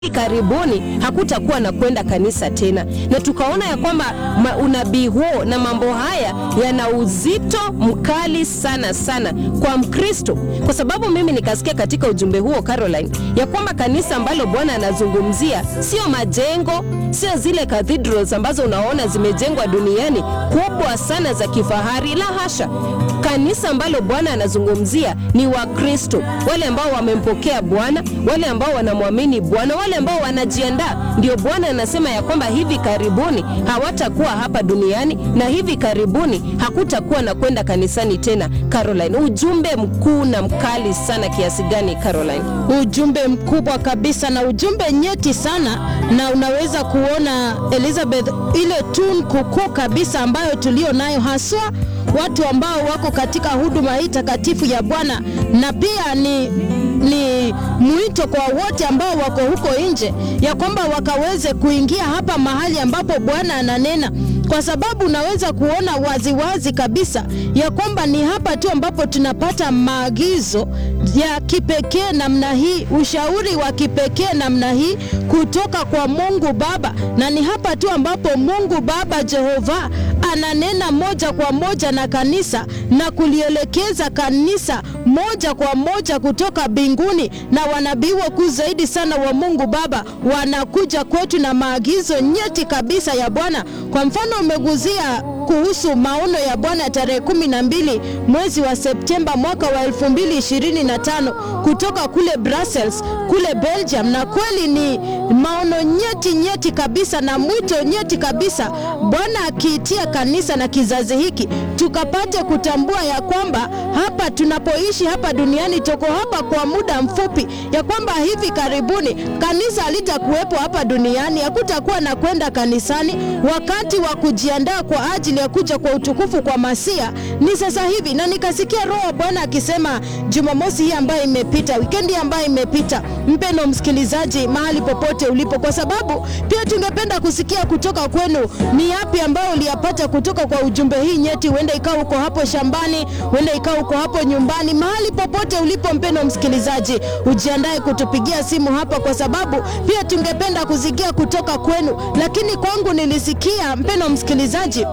karibuni hakutakuwa na kwenda kanisa tena, na tukaona ya kwamba ma- unabii huo na mambo haya yana uzito mkali sana sana kwa Mkristo, kwa sababu mimi nikasikia katika ujumbe huo Caroline, ya kwamba kanisa ambalo Bwana anazungumzia sio majengo, sio zile cathedrals ambazo unaona zimejengwa duniani kubwa sana za kifahari, la hasha. Kanisa ambalo Bwana anazungumzia ni Wakristo, wale ambao wamempokea Bwana, wale ambao wanamwamini Bwana, wale ambao wanajiandaa. Ndio Bwana anasema ya kwamba hivi karibuni hawatakuwa hapa duniani na hivi karibuni hakutakuwa na kwenda kanisani tena. Caroline, ujumbe mkuu na mkali sana kiasi gani Caroline? ujumbe mkubwa kabisa na ujumbe nyeti sana, na unaweza kuona Elizabeth, ile tunu kukuu kabisa ambayo tulio nayo haswa watu ambao wako katika huduma hii takatifu ya Bwana, na pia ni ni mwito kwa wote ambao wako huko nje ya kwamba wakaweze kuingia hapa mahali ambapo Bwana ananena kwa sababu unaweza kuona waziwazi wazi kabisa ya kwamba ni hapa tu ambapo tunapata maagizo ya kipekee namna hii, ushauri wa kipekee namna hii kutoka kwa Mungu Baba, na ni hapa tu ambapo Mungu Baba Jehova ananena moja kwa moja na kanisa na kulielekeza kanisa moja kwa moja kutoka mbinguni, na wanabii wakuu zaidi sana wa Mungu Baba wanakuja kwetu na maagizo nyeti kabisa ya Bwana. Kwa mfano umeguzia kuhusu maono ya Bwana tarehe kumi na mbili mwezi wa Septemba mwaka wa 2025 kutoka kule Brussels kule Belgium, na kweli ni maono nyeti nyeti kabisa na mwito nyeti kabisa, Bwana akiitia kanisa na kizazi hiki tukapate kutambua ya kwamba hapa tunapoishi hapa duniani tuko hapa kwa muda mfupi, ya kwamba hivi karibuni kanisa halitakuwepo hapa duniani, hakutakuwa na kwenda kanisani. Wakati wa kujiandaa kwa ajili ya kuja kwa utukufu kwa Masia ni sasa hivi, na nikasikia Roho wa Bwana akisema Jumamosi hii ambayo imepita, wikendi ambayo imepita, mpeno msikilizaji, mahali popote ulipo, kwa sababu pia tungependa kusikia kutoka kwenu ni yapi ambayo uliyapata kutoka kwa ujumbe hii nyeti. Huenda ikawa uko hapo shambani, huenda ikawa uko hapo nyumbani, mahali popote ulipo, mpeno msikilizaji, ujiandae kutupigia simu hapa, kwa sababu pia tungependa kusikia kutoka kwenu. Lakini kwangu nilisikia, mpeno msikilizaji,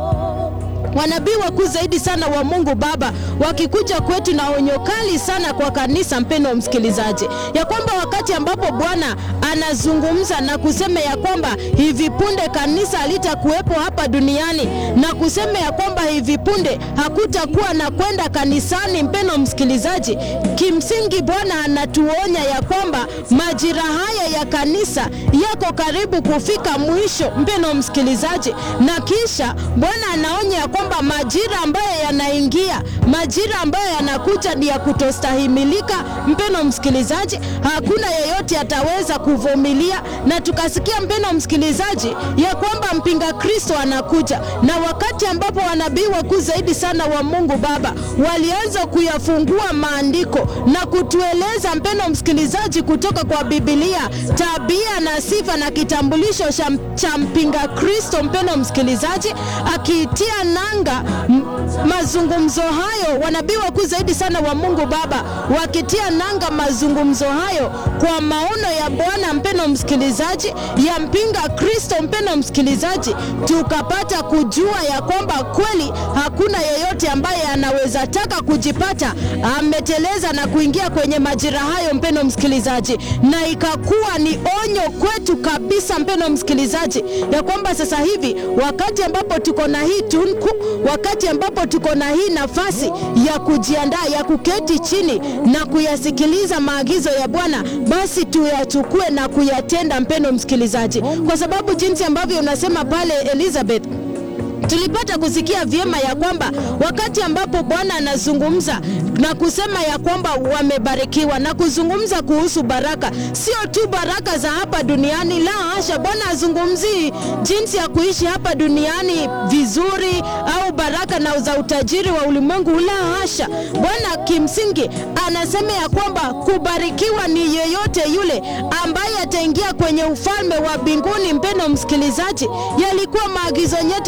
wanabii wakuu zaidi sana wa Mungu Baba wakikuja kwetu na onyo kali sana kwa kanisa, mpendo msikilizaji, ya kwamba wakati ambapo Bwana anazungumza na kusema ya kwamba hivi punde kanisa halitakuwepo hapa duniani na kusema ya kwamba hivi punde hakutakuwa na kwenda kanisani, mpendo msikilizaji, kimsingi Bwana anatuonya ya kwamba majira haya ya kanisa yako karibu kufika mwisho, mpendo msikilizaji, na kisha Bwana anaonya ya kwamba majira ambayo yanaingia, majira ambayo yanakuja ni ya kutostahimilika. Mpeno msikilizaji, hakuna yeyote ataweza kuvumilia, na tukasikia mpeno msikilizaji, ya kwamba mpinga Kristo anakuja, na wakati ambapo wanabii wakuu zaidi sana wa Mungu Baba walianza kuyafungua maandiko na kutueleza mpeno msikilizaji, kutoka kwa Biblia tabia na sifa na kitambulisho cha mpinga Kristo, mpeno msikilizaji, akiitia nanga mazungumzo hayo, wanabii wakuu zaidi sana wa Mungu Baba wakitia nanga mazungumzo hayo kwa maono ya Bwana, mpeno msikilizaji, ya mpinga Kristo, mpeno msikilizaji, tukapata kujua ya kwamba kweli hakuna yeyote ambaye anaweza taka kujipata ameteleza na kuingia kwenye majira hayo, mpeno msikilizaji, na ikakuwa ni onyo kwetu kabisa, mpeno msikilizaji, ya kwamba sasa hivi wakati ambapo tuko na hii tunku, wakati ambapo tuko na hii nafasi ya kujiandaa, ya kuketi chini na kuyasikiliza maagizo ya Bwana, basi tuyachukue na kuyatenda, mpeno msikilizaji, kwa sababu jinsi ambavyo unasema pale Elizabeth tulipata kusikia vyema ya kwamba wakati ambapo Bwana anazungumza na kusema ya kwamba wamebarikiwa na kuzungumza kuhusu baraka, sio tu baraka za hapa duniani, la hasha. Bwana azungumzii jinsi ya kuishi hapa duniani vizuri au baraka na za utajiri wa ulimwengu, la hasha. Bwana kimsingi anasema ya kwamba kubarikiwa ni yeyote yule ambaye ataingia kwenye ufalme wa mbinguni. Mpendo msikilizaji, yalikuwa maagizo nyeti kabisa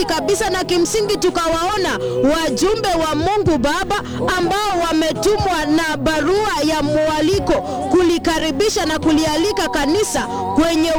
tukaenda na kimsingi tukawaona wajumbe wa Mungu Baba ambao wametumwa na barua ya mwaliko kulikaribisha na kulialika kanisa kwenye